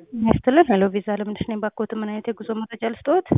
ያስትልን ሄሎ ቪዛ ለምንድን ነው ባኮት ምን አይነት የጉዞ መረጃ ልስጥዎት?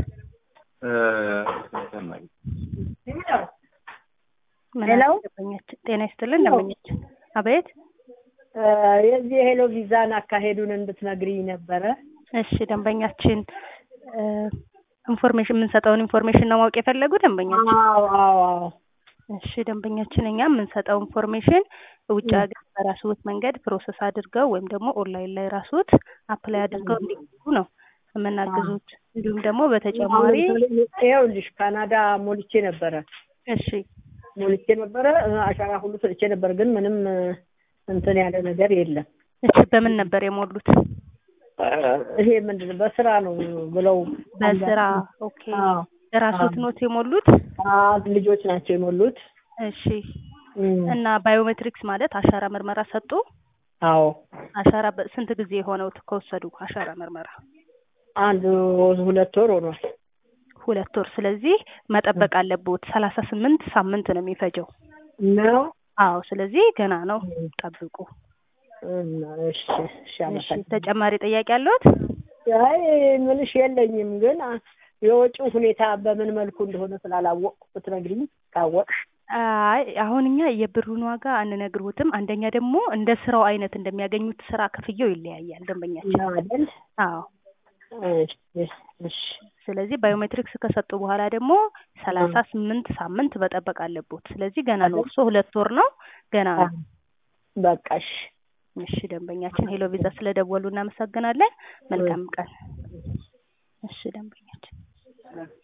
ምን ሄሎ? አይነት ደንበኛችን ጤና ይስጥልን ደንበኛችን አቤት የዚህ የሄሎ ቪዛን አካሄዱን እንድትነግሪኝ ነበረ። እሺ ደንበኛችን ኢንፎርሜሽን የምንሰጠውን ኢንፎርሜሽን ነው ማወቅ የፈለጉ ደንበኛችን አዎ አዎ አዎ እሺ ደንበኛችን እኛ የምንሰጠው ኢንፎርሜሽን ውጭ ሀገር በራስዎት መንገድ ፕሮሰስ አድርገው ወይም ደግሞ ኦንላይን ላይ ራስዎት አፕላይ አድርገው እንዲገቡ ነው የምናግዙት። እንዲሁም ደግሞ በተጨማሪ ይኸውልሽ ካናዳ ሞልቼ ነበረ እሺ ሞልቼ ነበረ አሻራ ሁሉ ሰጥቼ ነበር፣ ግን ምንም እንትን ያለ ነገር የለም። እሺ በምን ነበር የሞሉት? ይሄ ምንድን ነው በስራ ነው ብለው በስራ ኦኬ። አዎ ራስዎት ኖት የሞሉት? አዎ፣ ልጆች ናቸው የሞሉት። እሺ እና ባዮሜትሪክስ ማለት አሻራ ምርመራ ሰጡ? አዎ አሻራ በ- ስንት ጊዜ የሆነው ከወሰዱ አሻራ ምርመራ? አንድ ሁለት ወር ሆኗል። ሁለት ወር። ስለዚህ መጠበቅ አለብዎት። ሰላሳ ስምንት ሳምንት ነው የሚፈጀው። ነው አዎ፣ ስለዚህ ገና ነው፣ ጠብቁ። እና እሺ እሺ፣ እሺ አመሰግናለሁ። ተጨማሪ ጥያቄ አለዎት? አይ ምንሽ የለኝም፣ ግን የወጪው ሁኔታ በምን መልኩ እንደሆነ ስላላወቅኩ ብትነግሪኝ ካወቅሽ። አይ አሁን እኛ የብሩን ዋጋ አንነግርዎትም። አንደኛ ደግሞ እንደ ስራው አይነት እንደሚያገኙት ስራ ክፍያው ይለያያል ደንበኛችን። ነው አይደል? አዎ እሺ እሺ ስለዚህ ባዮሜትሪክስ ከሰጡ በኋላ ደግሞ ሰላሳ ስምንት ሳምንት መጠበቅ አለቦት። ስለዚህ ገና ነው። እርሶ ሁለት ወር ነው ገና ነው። በቃ እሺ። እሺ ደንበኛችን ሄሎ ቪዛ ስለደወሉ እናመሰግናለን። መልካም ቀን። እሺ ደንበኛችን